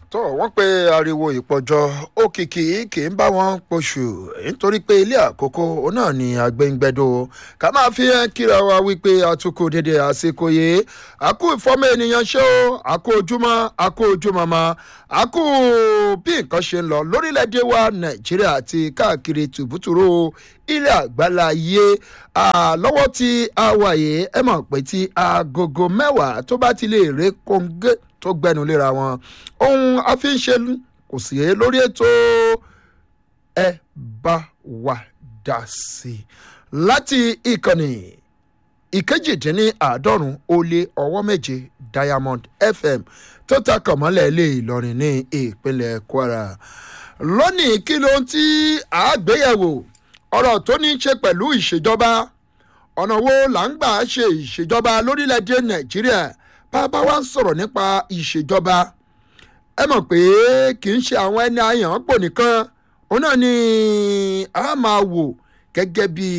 tó wọ́n pe ariwo ìpọ́jọ́ òkìkí kì í bá wọn poṣù nítorí pé ilé àkókò òun náà ni àgbẹ̀ngbẹ̀dọ̀ ká máa fi hàn kíra wa wípé àtúkò dédé àsìkò yìí àkú ìfọ́mọ́ ènìyàn ṣé o àkú ojúmọ́ àkú ojúmọ́ mọ́ àkú bí nǹkan ṣe ń lọ lórílẹ̀‐èdè wa nàìjíríà àti káàkiri tùbútùrú ilé àgbáláyé lọ́wọ́ tí a wà yìí ẹ mọ̀ pé tí agogo mẹ́wàá tó bá ti lè ré kóńgé tó gbẹnu léra wọn ohun àfiṣe kò sí lórí ètò ẹ bá wa dá sí i láti ìkànnì ìkejìdínláàádọ́rùn ó lé ọwọ́ méje diamond fm tó takọ̀ mọ́lẹ̀ lé ìlọrin ní ìpínlẹ̀ kwara lónìí kí ló ń tí àgbéyẹ̀wò ọ̀rọ̀ tó ní í ṣe pẹ̀lú ìṣèjọba ọ̀nà wo là ń gbà ṣe ìṣèjọba lórílẹ̀‐èdè nàìjíríà bàbá wa ń sọ̀rọ̀ nípa ìṣèjọba ẹ mọ̀ pé kì í ṣe àwọn ẹni àyàn pò nìkan òun náà ni a máa wò gẹ́gẹ́ bí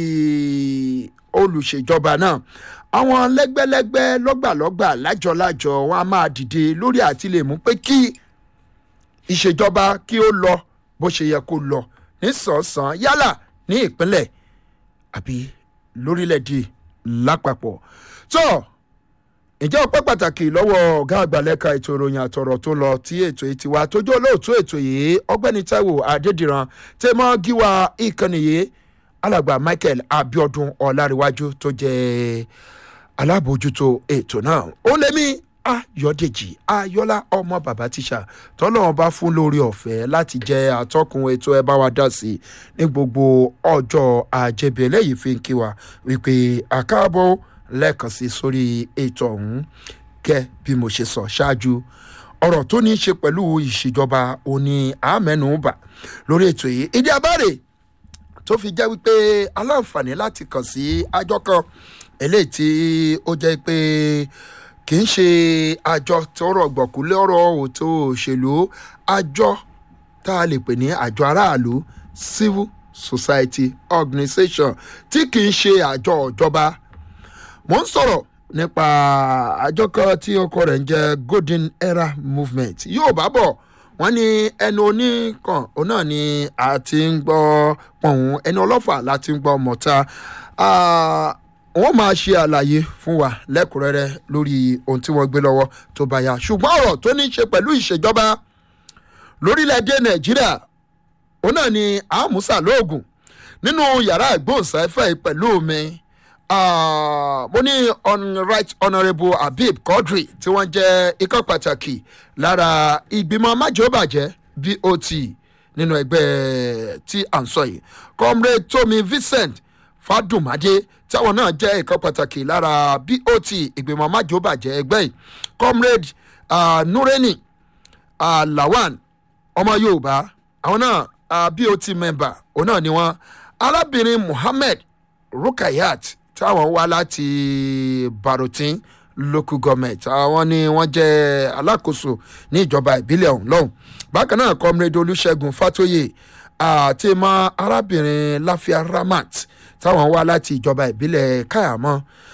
olùṣèjọba náà àwọn lẹ́gbẹ́lẹ́gbẹ́ lọ́gbàlọ́gbà lájọlájọ wọn a máa dìde lórí àti lè mú pé kí ìṣèjọba kí ó lọ bó ṣe yẹ kó lọ nísànsán yálà ní ìpínlẹ̀ àbí lórílẹ̀‐èdè lápapọ̀ tó. So, ǹjẹ́ ọpẹ́ pàtàkì lọ́wọ́ ọ̀gá àgbàlẹ́ka ètò ìròyìn àtọ̀rọ̀ tó lọ tí ètò yìí ti wá tójú olóòtú ètò yìí ọgbẹ́ni taiwo adédìran tẹ́ mọ́ gíwá ìkànnì yìí alàgbà michael abiodun ọ̀làríwájú tó jẹ́ alábòójútó ètò náà ó lé mi ayọ̀dèjì ayọ́lá ọmọ bàbá tíṣà tọ́lọ́wọ́n bá fún lórí ọ̀fẹ́ láti jẹ́ atọ́kùn ètò ẹ bá wa dá sí ní gbogbo ọjọ́ àjẹbẹ̀ lẹ́yìn fi ń kí wa wípé àkáàbọ̀ lẹ́ẹ̀kan sí sórí ètò ọ̀hún kẹ́ bí mo ṣe sọ ṣáájú ọ̀rọ̀ tó ní í ṣe pẹ̀lú ìṣèjọba òní àmẹ́nubà lórí ètò yìí ìdí abáre tó fi jẹ́ wípé aláǹfààní láti kàn sí àjọ kan eléyìí tí ó jẹ́ pé kì í ṣe àjọ tó rọ̀gbọ̀kú lọ́rọ̀ òtó òṣèlú àjọ tá a lè pè ní àjọ aráàlú civil society organisation tí kì í ṣe àjọ ìjọba mo ń sọ̀rọ̀ nípa àjọ kan tí ọkọ rẹ̀ ń jẹ́ golden era movement yóò bá bọ̀ wọ́n ní ẹnu oníkan òun náà ni a ti ń gbọ́ pọ̀hún ẹni ọlọ́fà láti ń gbọ́ mọ̀ta wọ́n máa ṣe àlàyé fún wa lẹ́kùnrẹ́rẹ́ lórí ohun tí wọ́n gbé lọ́wọ́ tó bá yá ṣùgbọ́n ọ̀rọ̀ tó ní í ṣe pẹ̀lú ìṣèjọba lórílẹ̀‐èdè nàìjíríà òun náà ni àmúṣà lóògùn nínú yàrá ìgbóhùnsáfẹ́ pẹ̀lú mi mo ní right honourable habib quadri tí wọ́n jẹ́ ikọ̀ pàtàkì lára ìgbìmọ̀ májòbàjẹ́ bot nínú ẹgbẹ́ tí à ń sọ yìí comrade tomi vincent fadumade táwọn náà jẹ́ ikọ̀ pàtàkì lára bot ìgbìmọ̀ májòbàjẹ́ ẹgbẹ́ yìí comrade uh, nureni uh, lawan ọmọ yorùbá àwọn náà uh, bot member òun náà ni wọ́n arábìnrin muhammed rukayat táwọn wá láti barotin local government àwọn ni wọ́n jẹ́ alákòóso ní ìjọba ìbílẹ̀ ọ̀hún lọ́hùn bákan náà comrade olùṣègùn fatoye àti mọ arábìnrin láfíà ramat táwọn wá láti ìjọba ìbílẹ̀ káyàmọ́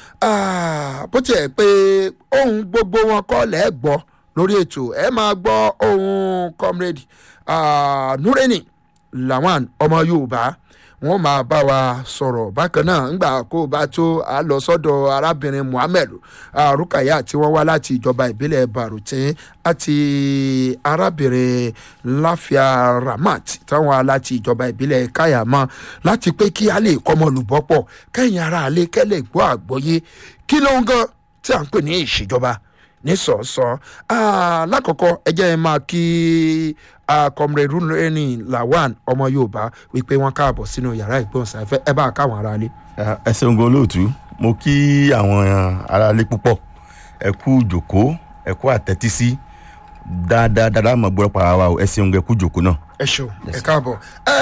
bó tiẹ̀ pé ohun gbogbo wọn kọ́ lẹ́ẹ̀gbọ́ lórí ètò ẹ máa gbọ́ ohun comrade nureni lawan ọmọ yorùbá wọn máa bá wa sọ̀rọ̀ bákan náà ńgbà kó o bá tó a lọ sọ́dọ̀ arábìnrin muhammed rukaya tí wọ́n wá láti ìjọba ìbílẹ̀ barutin àti arábìnrin láfíà ramat táwọn wá láti ìjọba ìbílẹ̀ kayama láti pé kí a lè kọ́mọ lùbọ́pọ̀ kẹ́yìn ara alẹ́ kẹ́lẹ̀ gbọ́ àgbọ́yé kí ló ń gan tí à ń pè ní ìṣèjọba ní sọ̀ọ́sọ́ lákọ̀ọ́kọ́ ẹ jẹ́ ẹ máa kí comrade runreni lawan ọmọ yorùbá wípé wọn káàbọ̀ sínú yàrá ìgbóhùnsáfẹ́ ẹ bá káwọn aráalé. ẹ ṣeun gan olóòtú mo kí àwọn aráalé púpọ̀ ẹ kú jòkó ẹ kú àtẹ́tísí dáadáa dáadáa mọ̀ gbọ́dọ̀ para wa o ẹ ṣeun gan ẹ kú jòkó náà. ẹ ṣeun ẹ káàbọ̀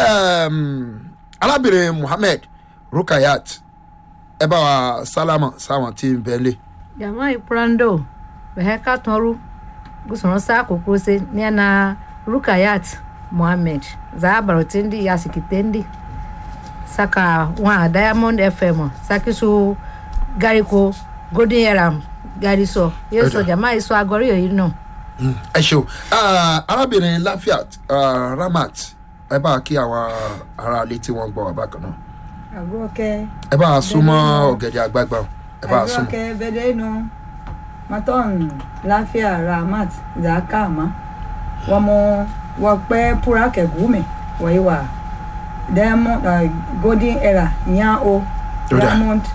arábìnrin muhammed rukayat ẹ bá wa sálámà sáwọn tí ń bẹ́ẹ̀ lé. jama iprando bẹ̀hẹ́ ká tọrú gùsùnrún sáà kókó se ní ẹ̀na rukayat mohammed zabarotindi yasikitendi saka wa diamond fm sakisu gariko golden era gariso yeso jama iso agori yoyi náà ẹ ṣeun Ah, arábìnrin lafiat ah, ramat ẹ bá kí àwọn aráalé tí wọ́n gbọ́ wà bákan náà Agroke, ẹ bá a súnmọ́ Bẹ́ẹ̀ni. ọ̀gẹ̀dẹ̀ àgbààgbà o. ẹ bá a súnmọ́. Agroke Bedeno, Maton, Lafia, Ramat, Zakama, Wamo, Wakpe, Purake Gume, Waiwa, Diamond, uh, Golden Era, Nyao, Tó dáa. Diamond,